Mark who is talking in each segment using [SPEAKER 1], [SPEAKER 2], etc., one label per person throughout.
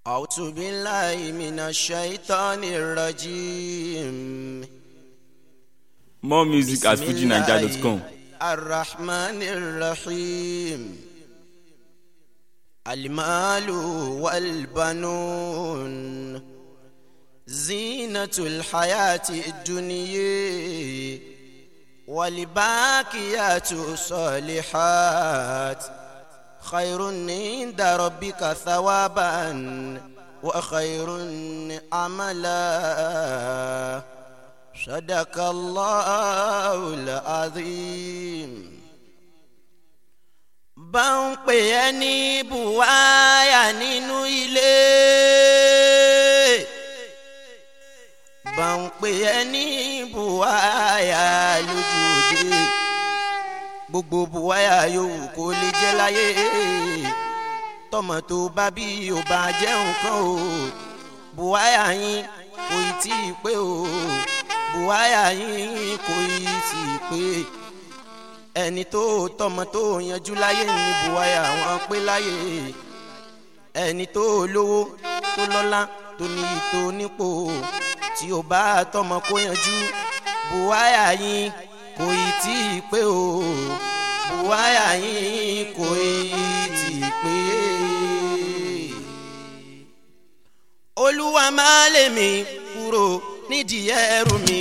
[SPEAKER 1] أعوذ بالله من الشيطان الرجيم
[SPEAKER 2] More music at fujinaija.com.
[SPEAKER 1] الرحمن الرحيم المال والبنون زينة الحياة الدنيا والباقيات الصالحات خير عند ربك ثوابا وخير عملا صدق الله العظيم bá ń pè ẹ́ ní buhaya nínú ilé bá ń pè ẹ́ ní buhaya lójú òde gbogbo buhaya yòówù kó lè jẹ́ láyé tọmọ tó bá bí ò bá jẹ́ nǹkan o buhaya yín kò ì tí ì pé o buhaya yín kò ì tí ì pé ẹni tó tọmọ tó yanjú láyé ní buhaya wọn pé láyé ẹni tó lówó tó lọ́lá tó ní ìtò nípò tí ó bá tọmọ kó yanjú buhaya yín kò ì tí ì pé o buhaya yín kò ì tí ì pé. olúwa máa lè mi kúrò nídìí ẹrù mi.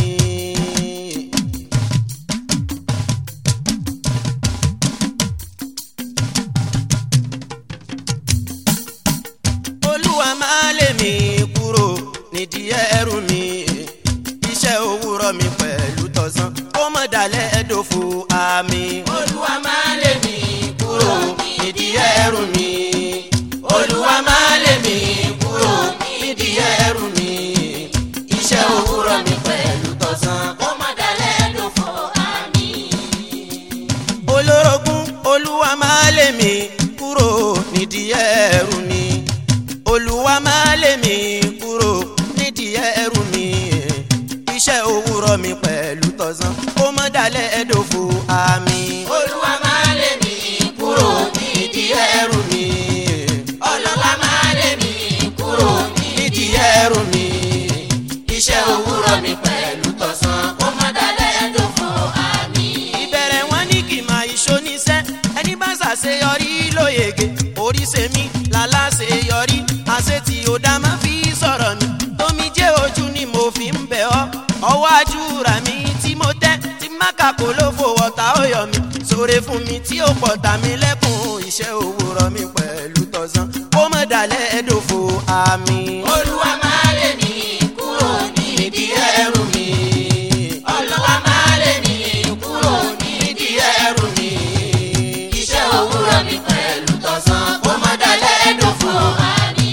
[SPEAKER 1] olúwa máa lè mi kúrò nídìí ẹrù mi iṣẹ́ òwúrọ̀ mi pẹ̀lú tọ̀sán kó mọ̀ dalẹ̀ ẹ̀dọ̀fù àmì. olúwa máa lè mi kúrò nídìí ẹrù mi olúwa máa lè mi kúrò nídìí ẹrù mi iṣẹ́ òwúrọ̀ mi pẹ̀lú tọ̀sán kó mọ̀ dalẹ̀ ẹ̀dọ̀fù àmì. olórogún olúwa máa lè mi kúrò nídìí ẹrù mi olúwa máa lè mi kúrò nídìí ẹrù mi iṣẹ́ òwúrọ̀ mi pẹ̀lú tọ̀sán ó mọ̀ dalẹ̀ ẹ̀dọ̀fù àmì. olúwa máa lè mi kúrò nídìí ẹrù mi ọlọ́lá máa lè mi kúrò nídìí ẹrù mi iṣẹ́ òwúrọ̀ mi pẹ̀lú tọ̀sán ó mọ̀ dalẹ̀ ẹ̀dọ̀fù àmì. ìbẹ̀rẹ̀ wọn ní kì máa iṣó níṣẹ́ ẹni bá ṣàṣeyọrí lóyege orí ṣe mí lálá ṣeyọrí àṣẹ tí ó dá máa fi sọ̀rọ̀ mi tómi jẹ́ ojú ni mo fi ń bẹ̀ ọ́ ọwọ́ àjúra mi tí mo tẹ́ tí máka kò ló fò ọ̀tá ó yọ mi sóre fún mi tí ó pọ̀ tà mí lẹ́kùn iṣẹ́ òwúrọ̀ mi pẹ̀lú tọ̀sán kó mọ̀ dalẹ̀ ẹ̀dọ̀fọ̀ àmì. olúwa máa lè mí kúrò nídìí ẹrù mi ọlọ́wà máa lè mí kúrò nídìí ẹrù mi iṣẹ́ òwúrọ̀ mi pẹ̀lú tọ̀sán kó mọ̀ dalẹ̀ ẹ̀dọ̀fọ̀ àmì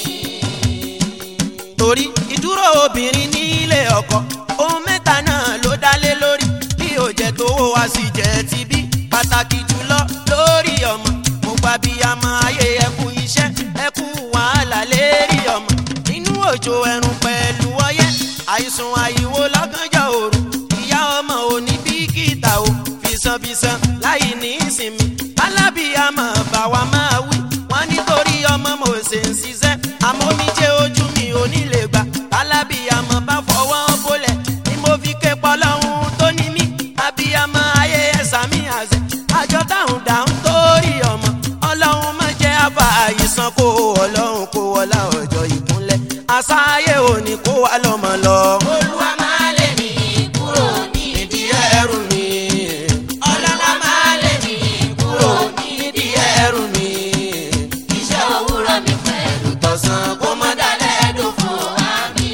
[SPEAKER 1] torí ìdúró obìnrin nílé ọkọ ohun mẹ́ta náà ló dálé lórí bí ó jẹ́ tó wá sí jẹ́ ti bí pàtàkì jùlọ lórí ọmọ mo gba bí a mọ ayé ẹkú iṣẹ́ ẹkú wàhálà lérí ọmọ nínú òjò ẹ̀rùn pẹ̀lú ọyẹ́ àìsùn àìwò lọ́gànjọ́ òru ìyá ọmọ òní bí kìtà o fìsànfìsàn láì ní ìsinmi alábìyàmọ̀ bá wa máa wí wọ́n nítorí ọmọ mo ṣe ń ṣiṣẹ́ àmọ́ mi jẹ́ ojú mi ò ní lè gbà alábìyàmọ̀ bá fọwọ́ bólẹ̀ ni mo fi ké pọlọ́hún tó ní mí abiyamọ ayé ẹ̀sà mi àṣẹ àjọ táwọn dáhùn torí ọmọ ọlọ́run má jẹ́ àbá àìsàn kó ọlọ́run kó wọlá ọjọ́ ìkúnlẹ̀ àṣà ayé òní kó wà lọ́mọ lọ. olúwa máa lè mí kúrò nídìí ẹrù mi ọlọ́lá máa lè mí kúrò nídìí ẹrù mi iṣẹ́ òwúrọ̀ mi pẹ̀lú tọ̀sán kó mọ́ dalẹ̀ ẹ̀dùn fún wa mi.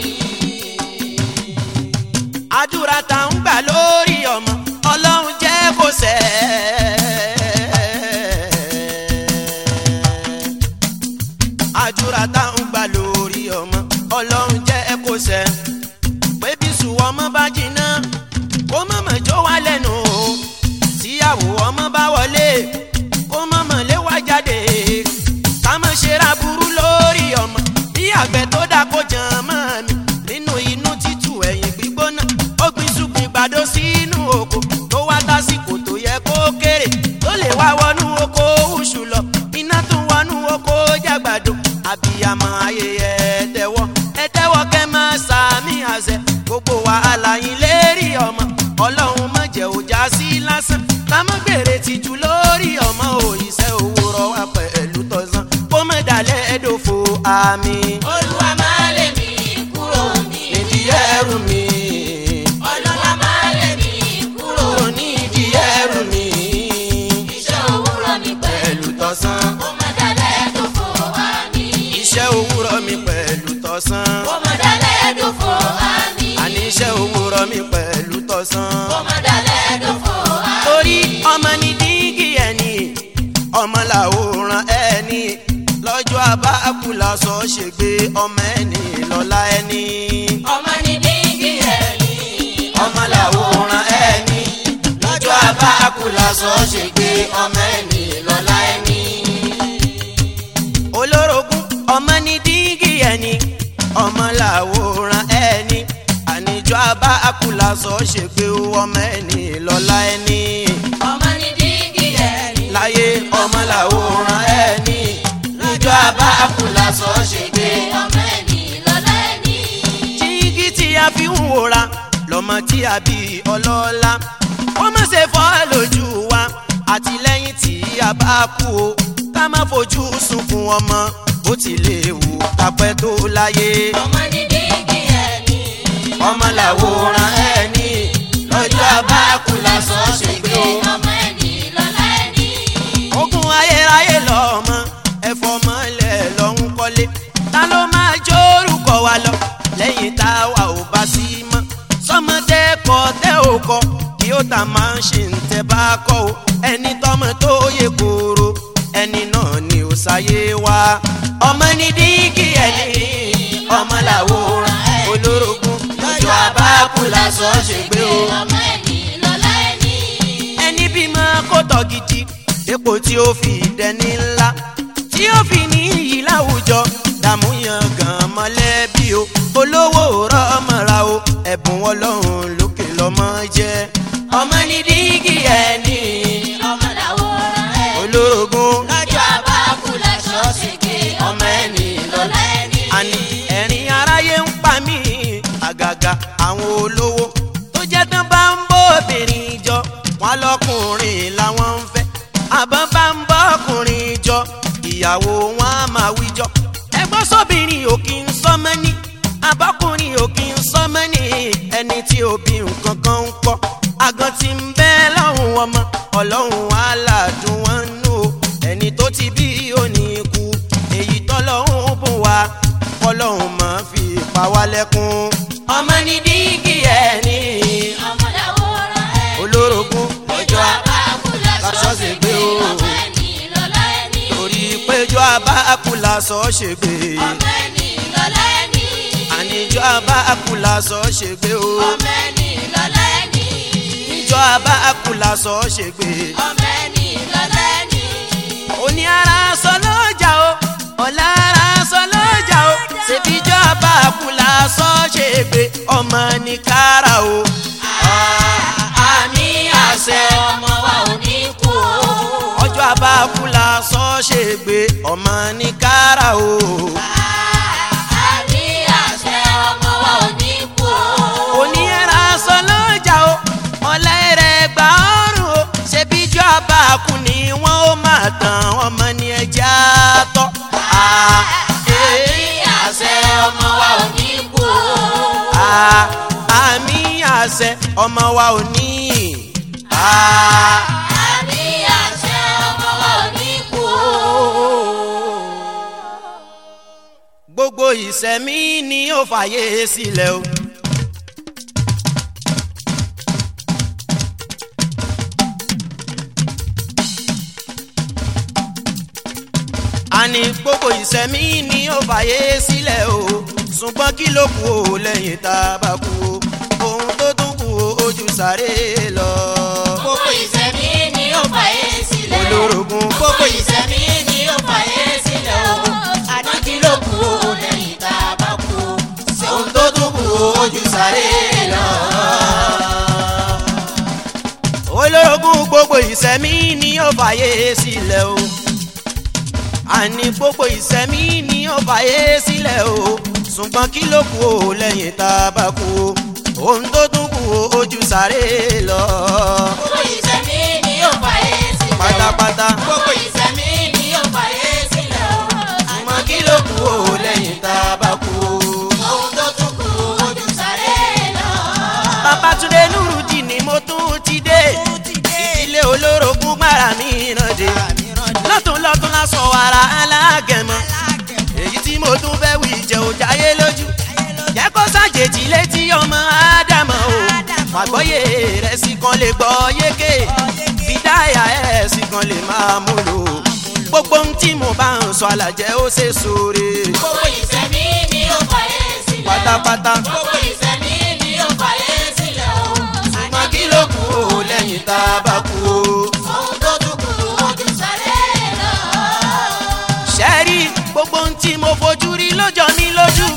[SPEAKER 1] àdúrà tá ń gbà lórí ọmọ ọlọ́run jẹ́ kó sẹ́ àdúrà tá ń gbà lórí ọmọ ọlọ́run jẹ́ kó sẹ́ pé bí sùn ọmọ bá jiná kó mọ̀mọ́ jó wá lẹ́nu o tíyàwó ọmọ bá wọlé kó mọ̀mọ́ lé wá jáde ká mọ̀ ṣe ra burú lórí ọmọ bí àgbẹ̀ tó dá kó jàn mọ́ mi nínú inú títù ẹ̀yìn gbígbóná ó gbin ṣùgbìn gbàdó sínú oko tó wá tásìkò tó yẹ kó kéré tó lè wá wọnú oko oṣù lọ iná tún wọnú oko jágbàdo àbíyamọ ọmọ ayé ẹ tẹ́wọ́ ẹ tẹ́wọ́ kẹ́ máa sàmì àṣẹ gbogbo wàhálà yín lérí ọmọ ọlọ́run má jẹ́ òjá sí lásán ká má gbèrè tìjú lórí ọmọ òyìṣẹ́ òwúrọ̀ wa pẹ̀lú tọ̀sán kó má dalẹ̀ ẹ̀dọ̀fọ̀ àmì.
[SPEAKER 3] olúwa máa lè mí kúrò ní
[SPEAKER 1] nídìí ẹrù mi
[SPEAKER 3] ọlọ́lá máa lè mí kúrò
[SPEAKER 1] kúrò nídìí ẹrù mi
[SPEAKER 3] iṣẹ́ òwúrọ̀ mi pẹ̀lú
[SPEAKER 1] pẹ̀lú tọ̀sán
[SPEAKER 3] ó má dalẹ̀ dòfò àmì
[SPEAKER 1] iṣẹ́ òwúrọ̀ mi pẹ̀lú tọ̀sán
[SPEAKER 3] ó má dalẹ̀ dòfò àmì
[SPEAKER 1] àní iṣẹ́ òwúrọ̀ mi pẹ̀lú tọ̀sán.
[SPEAKER 3] ó má dalẹ̀ dòfò àmì
[SPEAKER 1] torí ọmọ ní dígí ẹni ọmọ làwòrán ẹni lọ́jọ́ abáàkú lásọ ṣègbè ọmọ ẹni lọ́la ẹni
[SPEAKER 3] ọmọ ní dígí ẹni
[SPEAKER 1] ọmọ làwòrán ẹni lọ́jọ́ abáàkú lásọ ṣègbè ọmọ ẹni lọ́la ẹni. olórogún ọmọ ní dígí ẹni ọmọ làwòrán ẹni àníjọ́ abáàkú lásọ ṣègbè ọmọ ẹni lọ́la ẹni
[SPEAKER 3] ọmọ ní dígí ẹni
[SPEAKER 1] láyé ọmọ làwòrán ẹni níjọ́ abáàkú lásọ ṣègbè.
[SPEAKER 3] ọmọ ẹni lọ́lá ẹni
[SPEAKER 1] jígí tí a fi ń wòra lọ́mọ tí a bí ọlọ́lá ó má ṣe fọ́ lójú wa àtìlẹ́yìn tí a bá kú o ká má fojú sunkún ọmọ bó ti lè wù kápẹ́ tó láyé
[SPEAKER 3] ọmọ ní dígí ẹni
[SPEAKER 1] ọmọ làwòrán ẹni lọ́jọ́ abáàkú lásọ ṣègbè o.
[SPEAKER 3] ọmọ ẹni lọ́lá ẹni
[SPEAKER 1] ogun ayérayé lọ́mọ ẹ̀fọ́ mọ́lẹ̀ lọ́hún kọ́lé ta ló máa jórúkọ wa lọ lẹ́yìn tá a wà ò bá sí mọ́ sọmọdé kọ tẹ́ ò kọ kí ó ta máa ń ṣe ń tẹ́ bá kọ́ o ẹni tọ́mọ tó yẹ kóró ẹni náà ni ó ṣayé wa ọmọ ní dígí ẹni ọmọ làwòrán olórogún lọ́jọ́ abáàkú lásán ṣègbè o
[SPEAKER 3] ọmọ ẹni lọ́lá ẹni
[SPEAKER 1] ẹni bímọ kó tọ́ gidi epo tí ó fi dẹni ńlá tí ó fi ní iyì láwùjọ dààmú yan gan mọ́lẹ́bí o olówó rọ́mọ́ra o ẹ̀bùn ọlọ́run lókè lọ́mọ jẹ́ ọmọ ní dígí ẹni
[SPEAKER 3] ọmọ làwòrán ẹ
[SPEAKER 1] olórogún
[SPEAKER 3] lọ́jọ́ abáàkú láṣọ ṣèké ọmọ ẹni lọ́lá ẹni
[SPEAKER 1] àní ẹ̀rín aráyé ń pa mí àgàgà àwọn olówó tó jẹ́ tán bá ń bóbìnrin jọ wọn lọkùnrin làwọn ń fẹ́ àbọ̀ bá ń bọ́kùnrin jọ ìyàwó wọn á máa wíjọ ẹgbọ́n sóbìnrin ò kí ń sọmọ ní abọ́kùnrin ò kí ń sọmọ ní ẹni tí òbí nǹkan kan ń kọ́ àgàn tí ń bẹ lọ́hùn ọmọ ọlọ́run aládùn wọn nù ó ẹni tó ti bí òní kú èyí tọ́lọ́hún bùn wá kọ́lọ́hún máa fi pa wá lẹ́kún. ọmọ ní dígí ẹni
[SPEAKER 3] ọmọ làwòrán ẹ
[SPEAKER 1] olórogún
[SPEAKER 3] lọ́jọ́ abáàkú láṣọ
[SPEAKER 1] láṣọ
[SPEAKER 3] ṣèké
[SPEAKER 1] ṣègbé o.
[SPEAKER 3] ọmọ ẹni lọ́lá ẹni
[SPEAKER 1] torí péjọ abáàkú lásọ ṣègbè
[SPEAKER 3] ọmọ ẹni lọ́lá ẹni
[SPEAKER 1] àníjọ abáàkú lásọ ṣègbè o
[SPEAKER 3] ọmọ ẹni lọ́lá ẹni
[SPEAKER 1] níjọ abáàkú lásọ ṣègbè
[SPEAKER 3] ọmọ ẹni lọ́lá ẹni
[SPEAKER 1] òní ara sọ lọ́jà o ọ̀la ara sọ lọ́jà o ṣèbíjọ abáàkú lásọ ṣègbè ọmọ ní kára o. àmì àṣẹ
[SPEAKER 3] ọmọ wa ò ní kú o.
[SPEAKER 1] ọjọ́ abáàkú lásọ ṣègbè ọmọ ní kára o.
[SPEAKER 3] àmì àṣẹ ọmọ wa ò ní kú o.
[SPEAKER 1] òní ara sọ lọ́jà o ọ̀la ẹ̀rẹ̀ gbà ọ̀rùn o ṣèbíjọ abáàkú ni wọ́n ó máa tàn ọmọ ní ẹja tọ́.
[SPEAKER 3] àmì àṣẹ ọmọ wa ò ní kú o.
[SPEAKER 1] Ah, àmì àṣẹ ọmọ wa ò ní. Ah,
[SPEAKER 3] àmì àṣẹ ọmọ wa ò ní kú o.
[SPEAKER 1] gbogbo ìṣẹ̀mí ni ó fàyè sílẹ̀ o. àní gbogbo ìṣẹ̀mí ni ó fàyè sílẹ̀ o ṣùgbọ́n kí ló kù ó lẹ́yìn tá a bá kú o ohun tó tún kù ó ojú sáré lọ.
[SPEAKER 3] gbogbo ìṣẹ̀mí ni ó fàyè sílẹ̀.
[SPEAKER 1] olórogún
[SPEAKER 3] gbogbo ìṣẹ̀mí ni ó fàyè sílẹ̀ o. àdókì ló kù ó lẹ́yìn tá a bá kú o.
[SPEAKER 1] ohun tó tún kù ó ojú sáré lọ. olórogún gbogbo ìṣẹ̀mí ni ó fàyè sílẹ̀ o. àní gbogbo ìsẹ̀mí ni ó fàyè sílẹ̀ o ṣùgbọ́n kí ló kù o lẹ́yìn tá a bá kú o ohun tó tún kù o ojú sáré lọ.
[SPEAKER 3] gbogbo ìsẹ̀mí ni yóò fàyè sílẹ̀ o.
[SPEAKER 1] pátápátá
[SPEAKER 3] gbogbo ìsẹ̀mí ni yóò fàyè sílẹ̀ o.
[SPEAKER 1] ṣùgbọ́n kí ló kù o lẹ́yìn tá a bá kú o.
[SPEAKER 3] ohun tó tún kù ojú sáré lọ.
[SPEAKER 1] Babátúndé Nurudeen ni mo tún ti dé ìdílé olórogún gbára mi ràn dé lọ́tún lọ́tún lásán wàrà alágẹ̀mọ́ èyí tí mo tún fẹ́ wí jẹ́ ò jáyé lójú jẹ́ kó ṣàjèjì létí ọmọ ádámọ̀ o pàgbọ́yé rẹ̀ sì kan lè gbọ́ yéké fìdáyà ẹ̀ sì kan lè máa mú lò gbogbo ohun tí mo bá ń sọ àlàjẹ́ ó ṣe sóore
[SPEAKER 3] gbogbo ìsẹ̀mí ni yóò fàyè sílẹ̀ o.
[SPEAKER 1] pátápátá
[SPEAKER 3] gbogbo ìsẹ̀mí ni yóò fàyè sílẹ̀ o.
[SPEAKER 1] ṣùgbọ́n kí ló kù o lẹ́yìn tá a bá kú o.
[SPEAKER 3] ohun tó tún kù ojú sáré lọ.
[SPEAKER 1] ṣẹ́rí gbogbo ohun tí mo fojú rí lọ́jọ́ mi lójú.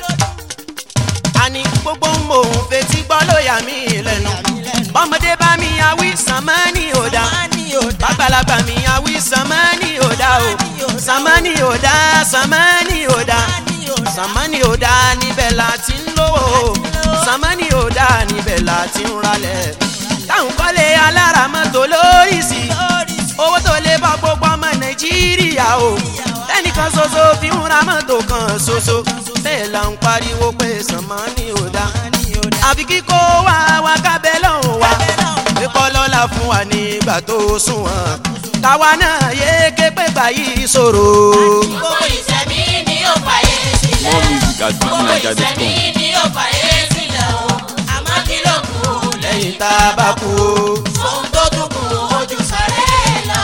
[SPEAKER 1] àní gbogbo ohun mò ń fetí gbọ́ ló yà mí lẹ́nu. bọ́mọdé bá mi awí sàmánì òdà. bàgbàlagbà mi awí sàmánì òdà o. sàmánì òdà sàmánì òdà. sàmánì òdà níbẹ̀ la ti ń lówó. sàmánì òdà níbẹ̀ la ti ń ralẹ̀. táwọn kọ́lé alára mọ́tò lórí sí i owó tó lè bá gbogbo ọmọ nàìjíríà o ẹnìkan ṣoṣo fi ń ra mọ́tò kan ṣoṣo bẹ́ẹ̀ là ń pariwo pé sànmọ́nì ò dá àfi kíkó wá wá kábẹ́ lọ́hùn wá kíkọ́ lọ́la fún wa nígbà tó sunwọ̀n káwa náà yé ké pé gbà yìí ṣòro.
[SPEAKER 3] gbogbo ìsẹ̀mí ni yóò fàyè sílẹ̀
[SPEAKER 2] More music at
[SPEAKER 3] gbogbo
[SPEAKER 2] fujininja.com.
[SPEAKER 3] ìsẹ̀mí ni yóò fàyè sílẹ̀ o. àmọ́ kí ló kù lẹ́yìn
[SPEAKER 1] lẹ́yìn tá a bá kú o.
[SPEAKER 3] ohun tó tún kù ojú sáré lọ.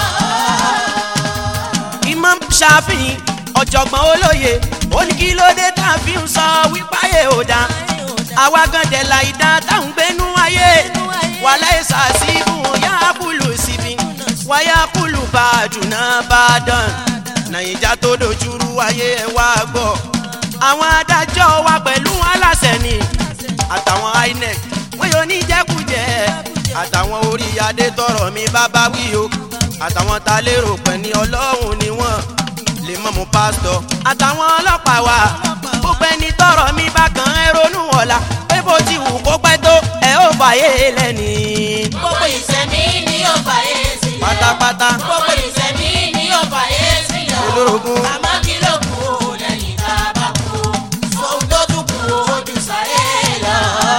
[SPEAKER 1] Imam Shafi ọ̀jọ̀gbọ́n olóye ó ní kí ló dé tá a fi ń sọ wípáyé ò dá àwa gan dẹ̀ la ìdá táwọn gbénú ayé wàhálà ẹ̀sà sí ibùn yá kúlù síbi wáyà kúlù bá a dùnà bá a dàn nàìjà tó dojúrú ayé ẹ̀ wá gbọ́ àwọn adájọ́ wa pẹ̀lú aláṣẹ ni àtàwọn inec wọ́n yóò ní jẹ́kújẹ́ àtàwọn orí adé tọrọ mi bábá wí o àtàwọn ta lérò pẹ̀ ní ọlọ́run ni wọ́n lè mọ̀mú pásítọ̀ àtàwọn ọlọ́pàá wa gbogbo ẹni tọrọ mi bá kàn ẹ́ ronú ọ̀la pé bó ti wù kó pẹ́ tó ẹ ó fàyè lẹ́ni
[SPEAKER 3] gbogbo ìsẹ̀mí ni yóò fàyè sílẹ̀ o.
[SPEAKER 1] pátápátá
[SPEAKER 3] gbogbo ìsẹ̀mí ni yóò fàyè sílẹ̀ o.
[SPEAKER 1] olórogún
[SPEAKER 3] àmọ́ kí ló kù lẹ́yìn tá a bá kú ohun tó tún kù ojú sáré lọ.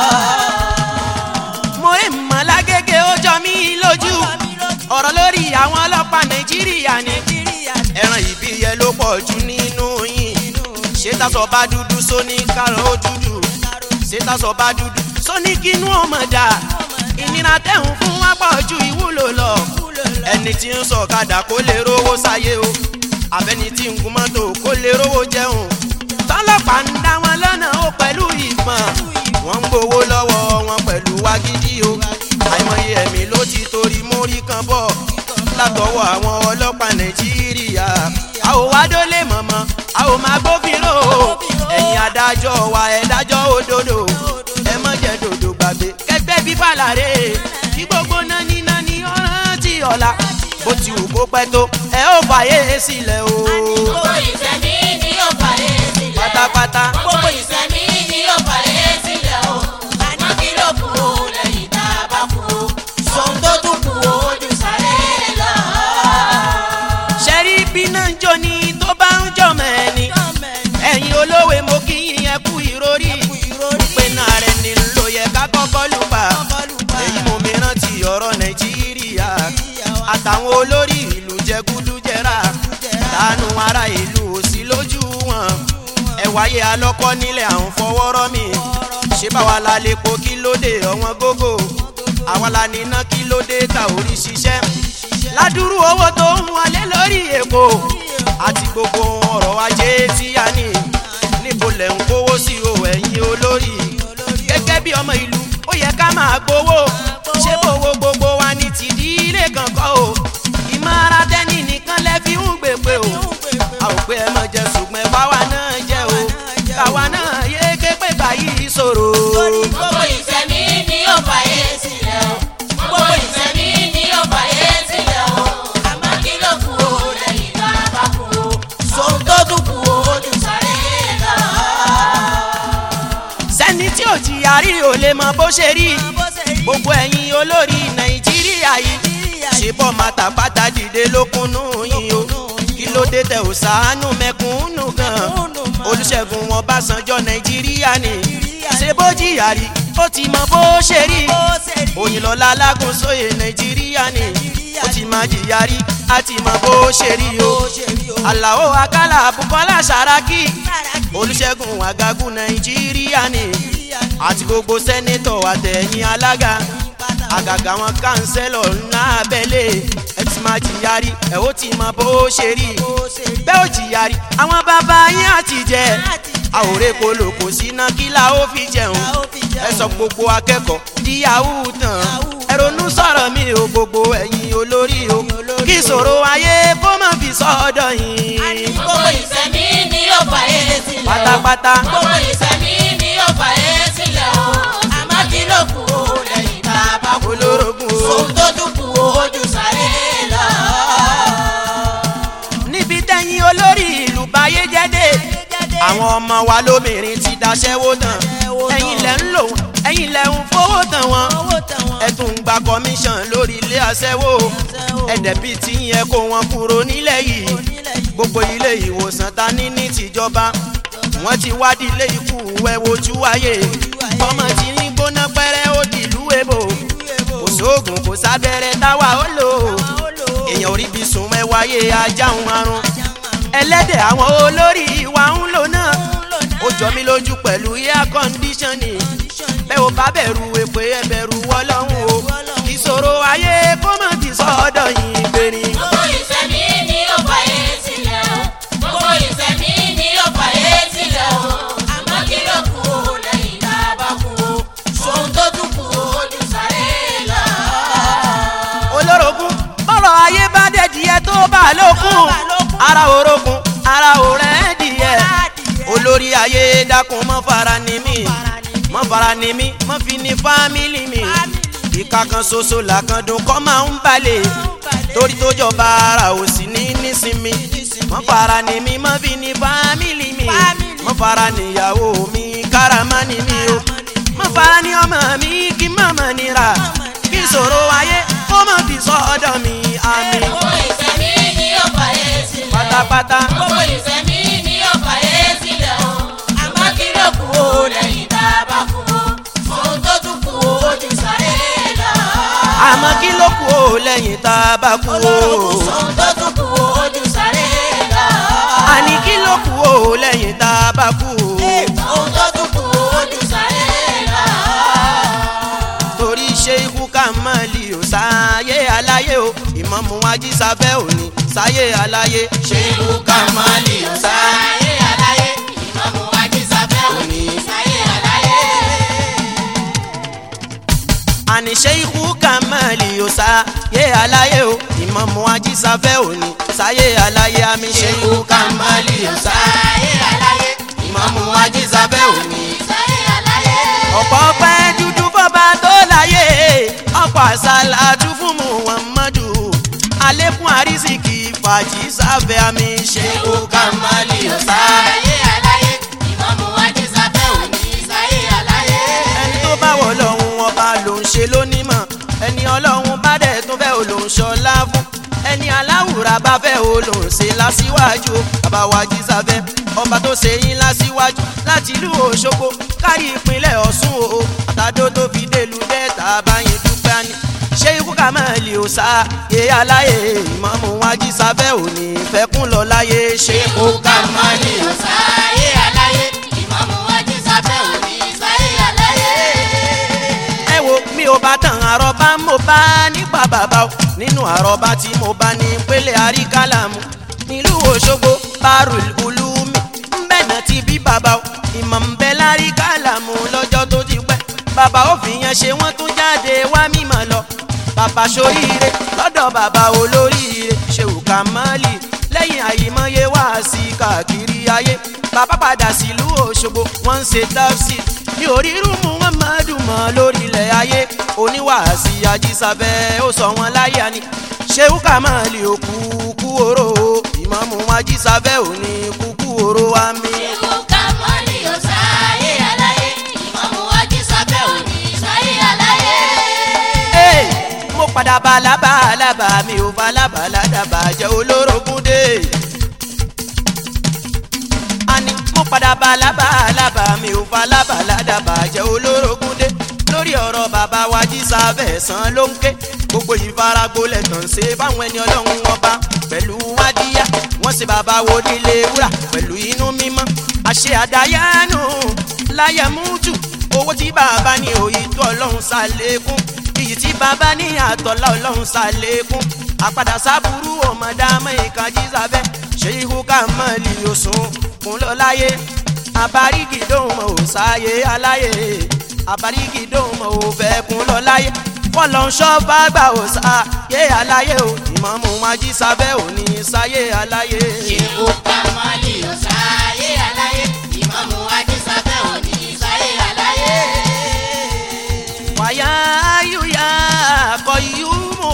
[SPEAKER 1] mo rí mọ̀lá gègé ó jọ mí lójú ọ̀rọ̀ lórí àwọn ọlọ́pàá nàìjíríà ni ẹran ìbíyẹ ló pọ̀ jù nínú yín ṣé tásọ bá dúdú sóní kárọ̀ ó dúdú ṣé tásọ bá dúdú sóní kínú ọmọ dà ìnira tẹ̀hún fún wa pọ̀ ju ìwúlò lọ ẹni tí ń sọ̀kadà kó lè rówó sáyé o àbẹ́ni tí ń gun mọ́tò kó lè rówó jẹun tọ́lọ́pàá ń dá wọn lọ́nà ó pẹ̀lú ìbọn wọ́n ń gbowó lọ́wọ́ wọn pẹ̀lú wágídí o àìmọye ẹ̀mí ló ti torí mórí kan bọ̀ látọwọ́ àwọn ọlọ́pàá nàìjíríà a ò wá dólé mọ̀mọ́ a ò máa gbófinró o ẹ̀yin adájọ́ wa ẹ̀ dájọ́ òdodo ẹ mọ̀ jẹ́ dòdò gbàgbé kẹgbẹ́ bí fàlàrè kí gbogbo nání nání ọ̀ràn tí ọ̀la bó ti wù kó pẹ́ tó ẹ ó fàyè sílẹ̀ o
[SPEAKER 3] gbogbo ìsẹ̀mí ni yóò fàyè sílẹ̀ o.
[SPEAKER 1] pátápátá.
[SPEAKER 3] gbogbo ìsẹ̀mí ni yóò fàyè sílẹ̀ o. àmọ́ kí ló kù lẹ́yìn tá a bá kú ohun tó tún kù ojú sáré lọ.
[SPEAKER 1] ṣẹ́rí bí náà ń jó ni tó bá ń jọ mẹ́ni ẹ̀yin olówe mo kí yín ẹ kú ìrórí pé náà rẹ̀ ni ló yẹ ká kọ́kọ́ lù bá èyí mo mìíràn ti ọ̀rọ̀ nàìjíríà àtàwọn olórí ìlú jẹgúdújẹrà tánú ara ìlú òsì lójú wọn ẹ wáyé alọ́kọ́ nílẹ̀ àwọn fọwọ́rọ́ mi ṣé báwa la lè po kí ló dé ọ̀wọ́n gógó àwa la níná kí ló dé ta orí ṣiṣẹ́ ládùúrú owó tó ń wọlé lórí èkó àti gbogbo ọrọ̀ ajé tí a ní níbo lẹ̀ ń kówó sí o ẹ̀yin olórí gẹ́gẹ́ bí ọmọ ìlú ó yẹ ká máa gbowó ṣé bówó gbogbo wa ní tìdílé kankan o ìmọ̀ ara tẹ́ni nìkan lẹ́ fi ń gbèpè o a ò pé ẹ mọ̀ jẹ ṣùgbọ́n báwa náà jẹ́ o káwa náà yé ké pé báyìí ṣòro.
[SPEAKER 3] gbogbo ìsẹ̀mí ni yóò fàyè sílẹ̀ o. gbogbo ìsẹ̀mí ni yóò fàyè sílẹ̀ o. àmọ́ kí ló kù lẹ́yìn tá a bá kú
[SPEAKER 1] ò jìyà rí ò lè mọ bó ṣe rí gbogbo ẹ̀yin olórí nàìjíríà yìí ṣe bọ́ màtàpátá dìde lókunnú yìí o kí ló dé tẹ ò ṣàánú mẹ̀kúnnù gan olùṣègùn ọbásanjọ́ nàìjíríà ni ṣe bó jìyà rí ó ti mọ bó ṣe rí òyìnlọ́lá alágúnsóyè nàìjíríà ni ó ti máa jìyà rí á ti mọ bó ṣe rí o àlàó akálà bukola saraki olùṣègùn àgàgùn nàìjíríà ni àti gbogbo sẹ́nẹ́tọ̀ àtẹ̀yìn alága àgàgà wọn kánsẹ́lọ̀ ńlá abẹ́lé ẹ ti máa jìyà rí ẹ ó ti mọ bó ṣe rí bẹ́ẹ̀ ó jìyà rí àwọn bàbá yín àti jẹ àwòrán kolo kò sí iná kí la ó fi jẹun ẹ sọ gbogbo akẹ́kọ̀ọ́ di yahoo tán ẹ ronú sọ̀rọ̀ mi ò gbogbo ẹ̀yin olórí o kí ìṣòro ayé kó má fi sọ́dọ̀ yín
[SPEAKER 3] gbogbo ìsẹ̀mí ni yóò fà é sílẹ̀ o.
[SPEAKER 1] pátápátá
[SPEAKER 3] gbogbo ìsẹ̀mí ni yóò fà é sílẹ̀ o. àmọ́ kí ló kù ó lẹ́yìn tá a bá kú.
[SPEAKER 1] olórogún o.
[SPEAKER 3] ohun tó tún kù ó ojú sáré lọ.
[SPEAKER 1] níbi tẹ́yìn olórí ìlú báyé jẹ́dé àwọn ọmọ wa lóbìnrin ti daṣẹ́wó tán ẹ̀yin lẹ̀ ń lò wọ́n ẹ̀yin lẹ̀ ń fowó tán wọn ẹ̀tún gba commission lórí ilé aṣẹ́wó ẹ̀dẹ̀bí tí yẹn kó wọn kúrò nílẹ̀ yìí gbogbo ilé ìwòsàn ta ní ní tìjọba wọ́n ti wádìí ilé ikú ẹ̀ wojú ayé ọmọ tí ní gbóná pẹ́rẹ́ ó dìlú èbò kò sóògùn kò sábẹ́rẹ́ táwa ó lò èèyàn orí bí sùn ẹ wáyé ajá ń harun ẹlẹ́dẹ̀ àwọn olórí wa ń lò náà ó jọ mí lójú pẹ̀lú air conditioning bẹ́ẹ̀ ò bá bẹ̀rù èpè ẹ bẹ̀rù wọ́lọ́hún o ìṣòro ayé kó má ti sọ́dọ̀ yín gbérí.
[SPEAKER 3] gbogbo ìsẹ̀mí ni yóò fà é sílẹ̀ o. gbogbo ìsẹ̀mí ni yóò fà é sílẹ̀ o. àmọ́ kí ló kù ó lẹ́yìn tá a bá kú o. ohun tó tún kù ó ojú sáré lọ.
[SPEAKER 1] olórogún bọ́rọ̀ ayé bá dẹ̀ díẹ̀ tó bá lókun ara orogún ara òrẹ́ díẹ̀ olórí ayé dákun mọ́ fara ni mí mọ́ fara ni mí mọ́ fi ní fámìlì mi ìka kan ṣoṣo làkàndùn kọ́ máa ń balẹ̀ torí tó jọba ara ò sí ní nísinmi mọ́ fara ni mí mọ́ fi ní fámìlì mi mọ́ fara níyàwó mi káràmá ni mí o mọ́ fara ní ọmọ mi kí mọ̀mọ́ nira kí ìṣòro ayé kó má fi sọ́dọ̀ mi àmì
[SPEAKER 3] gbogbo ìsẹ̀mí ni yóò fà é sílẹ̀ o.
[SPEAKER 1] pátápátá.
[SPEAKER 3] gbogbo ìsẹ̀mí ni yóò fà é sílẹ̀ o. àmọ́ kí ló kù ó lẹ́yìn tá a bá kú o. ohun tó tún kù ó ojú sáré lọ.
[SPEAKER 1] àmọ́ kí ló kù ó lẹ́yìn tá a bá kú o.
[SPEAKER 3] ohun tó tún kù ó ojú sáré lọ.
[SPEAKER 1] àní kí ló kù ó lẹ́yìn tá a bá kú o.
[SPEAKER 3] ohun tó tún kù ó ojú sáré lọ.
[SPEAKER 1] torí ṣe ikú ká mọ́ lì ó sáyé aláyé o ìmọ̀mù ajísáfẹ́ òní sáyé aláyé. ṣe ikú ká mọ́ lì ó sáyé.
[SPEAKER 3] sáyé aláyé ìmọ̀mù ajísáfẹ́ òní sáyé aláyé.
[SPEAKER 1] àní ṣe ikú ká mọ́ lì ó sáyé aláyé o ìmọ̀mù ajísáfẹ́ òní sáyé aláyé àmì ṣe ikú ká mọ́ lì ó sáyé.
[SPEAKER 3] sáyé aláyé
[SPEAKER 1] ìmọ̀mù ajísáfẹ́ òní.
[SPEAKER 3] sáyé aláyé.
[SPEAKER 1] ọ̀pọ̀ pẹ́ dúdú fọba tó láyé ọ̀pọ̀ àṣàlàtú fún muhammadu alẹ́kùn àrísìkì fàájì sáfẹ́ àmì ṣe kó ká má lè ọ̀sá.
[SPEAKER 3] sáyé aláyé ìmọ̀mù ajísáfẹ́ òní sáyé aláyé.
[SPEAKER 1] ẹni tó bá wọ̀ lọ́hùn ọba ló ń ṣe lónímọ̀ ẹni ọlọ́hun bá dẹ̀ tún fẹ́ ò ló ń ṣọlá fún ẹni aláwùrà bá fẹ́ ò ló ń ṣe lásìwájú bàbá wa jí sáfẹ́ ọba tó ṣe yín lásìwájú láti ìlú òṣogbo kárí ìpínlẹ̀ ọ̀ṣun o àtàdó tó fi délùú dẹ́ta báyìí dúpẹ́ ni ṣé ikú ká máa lè ò sá yé aláyé ìmọ̀mù wa jí sáfẹ́ òní fẹ́kún lọ láyé ṣé ikú ká máa lè ò sá.
[SPEAKER 3] sáyé aláyé ìmọ̀mù ajísáfẹ́ òní sáyé aláyé.
[SPEAKER 1] ẹ wo mi ò bá tàn àròbá mo bá nípa bàbá o nínú àròbá tí mo bá ní pélé àríkálàmù nílùú òṣogbo barul ulumi ńbẹ̀nà ti bí bàbá o ìmọ̀ ń bẹ láríkálàmù lọ́jọ́ tó ti pẹ́ bàbá ó fi yẹn ṣe wọ́n tún jáde wá mímọ̀ lọ bàbá soríire lọ́dọ̀ bàbá olóríire ṣèwù kàmálì lẹ́yìn àyèmọ́yé wá sí káàkiri ayé bàbá padà sílùú òṣogbo wọ́n ń ṣe tafsir ní orírun muhammadu mọ́ lórílẹ̀ ayé oníwàásí ajísáfẹ́ ó sọ wọn láyà ni ṣéwù kàmálì òkú kú oró ìmọ̀mù ajísáfẹ́ òní kúkú oró wa mi.
[SPEAKER 3] Ṣéwù Kàmálì ó sáyé aláyé ìmọ̀mù
[SPEAKER 1] padà bá lábàlábà mi ò bá lábàládàbà jẹ́ olórogún dé. àní mo padà bá lábàlábà mi ò bá lábàládàbà jẹ́ olórogún dé. lórí ọ̀rọ̀ bàbá wa jísà fẹ̀sán ló ń ké gbogbo ìfaragbolẹ̀ tàn ṣe fáwọn ẹni ọlọ́run ọba pẹ̀lú wádìyà wọ́n sì bàbá wo nílé wúrà pẹ̀lú inú mímọ́ àṣẹ àdáyánu láyé mútu owó tí bàbá ní òyì tó ọlọ́run ṣàlékún iyì tí bàbá ní àtọ̀lá ọlọ́run ṣàlékún àpàdà sábúrú ọmọdàmọ́ ìkànjí sábẹ́ ṣé ihò ká mọ́ lì òsùn kún lọ láyé àbárígì dóhùn mọ́ ò sáyé aláyé àbárígì dóhùn mọ́ ò fẹ́ kún lọ láyé fọlọ́nṣọ́ bá gbà ò sáyé aláyé ò ìmọ̀mù májí sábẹ́ ò ní sáyé aláyé.
[SPEAKER 3] ṣéwù kamali ọ̀sáyé aláyé ìmọ̀mù ajísáfẹ́ òní sáyé aláyé.
[SPEAKER 1] wàyà ayúyà kọ̀yúmù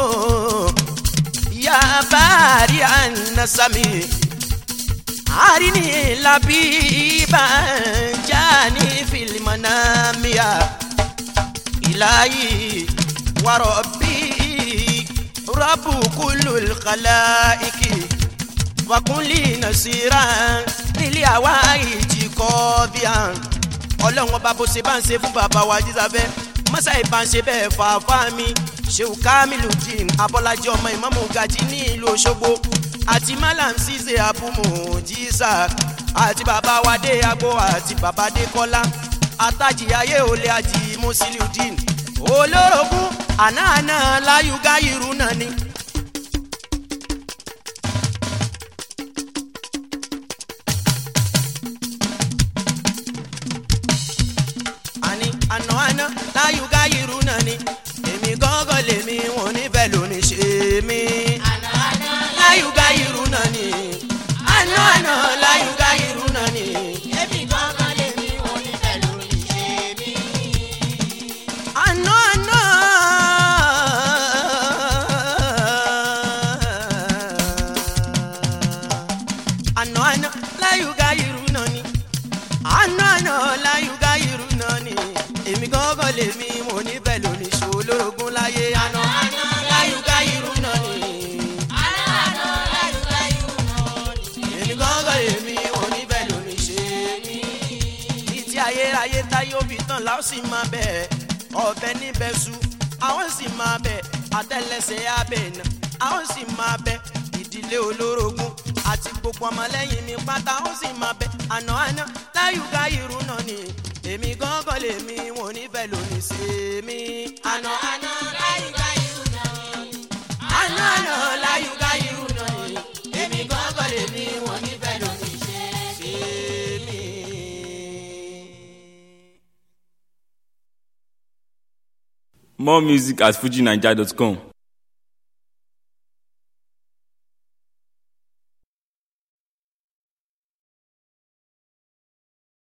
[SPEAKER 1] yà bàrí ànásàmì àríní làbíbà jáni fìlìmọ̀nàmíà ìlàyé wàrọ̀bí rọ́bù kúlù kàláìkì wàkúnlì nàṣírà nílé àwa ìjì kọ́ bíà ọlọ́run ọba bó ṣe bá ń ṣe fún bàbá wa jísàfẹ́ mọ́sá ìbá ń ṣe bẹ́ẹ̀ fà fà mí ṣéwù kamilu jean abọ́lájí ọmọ ìmọ̀mù gajì ní ìlú òṣogbo àti malam ṣiṣẹ́ abumu jísà àti bàbá wa dé agbo àti bàbá dé kọ́lá àtàjì ayé olè àjì musiliu jean olórogún àná àná láyùgá irú náà ni. àní àná àná láyùgá irú náà ni èmi gángan lèmi wọn níbẹ̀ lónìí ṣe mí.
[SPEAKER 3] àná àná
[SPEAKER 1] láyùgá irú náà ni àná àná láyùgá irú náà ni.
[SPEAKER 3] èmi gangan lèmi onífẹ̀ lórí ṣe mí.
[SPEAKER 1] àná àná. àná àná láyùgá irú náà ni àná àná láyùgá irú náà ni èmi gángan lèmi mo níbẹ̀ lónìí ṣòlógún láyé àná àná láyùgá irú náà ni
[SPEAKER 3] àná àná láyùká irú náà ni.
[SPEAKER 1] èmi gángan lèmi mo níbẹ̀ lónìí ṣe mí títí ayérayé táyé òbí tán la ó sì máa bẹ̀ ọ̀bẹ níbẹ̀ su àwọn sì máa bẹ̀ àtẹlẹsẹ̀ abẹ́ iná àwọn sì máa bẹ̀ ìdílé olórogún àti gbogbo ọmọlẹ́yìn mi pátá ó sì máa bẹ̀ àná àná láyùká irú náà ni èmi gángan lèmi wọn níbẹ̀ lónìí ṣe mí àná àná
[SPEAKER 3] láyùká irú náà ni.
[SPEAKER 1] àná àná láyùká irú náà ni èmi gángan lèmi wọn níbẹ̀ lónìí ṣe mí.
[SPEAKER 2] More music at fujinaija.com.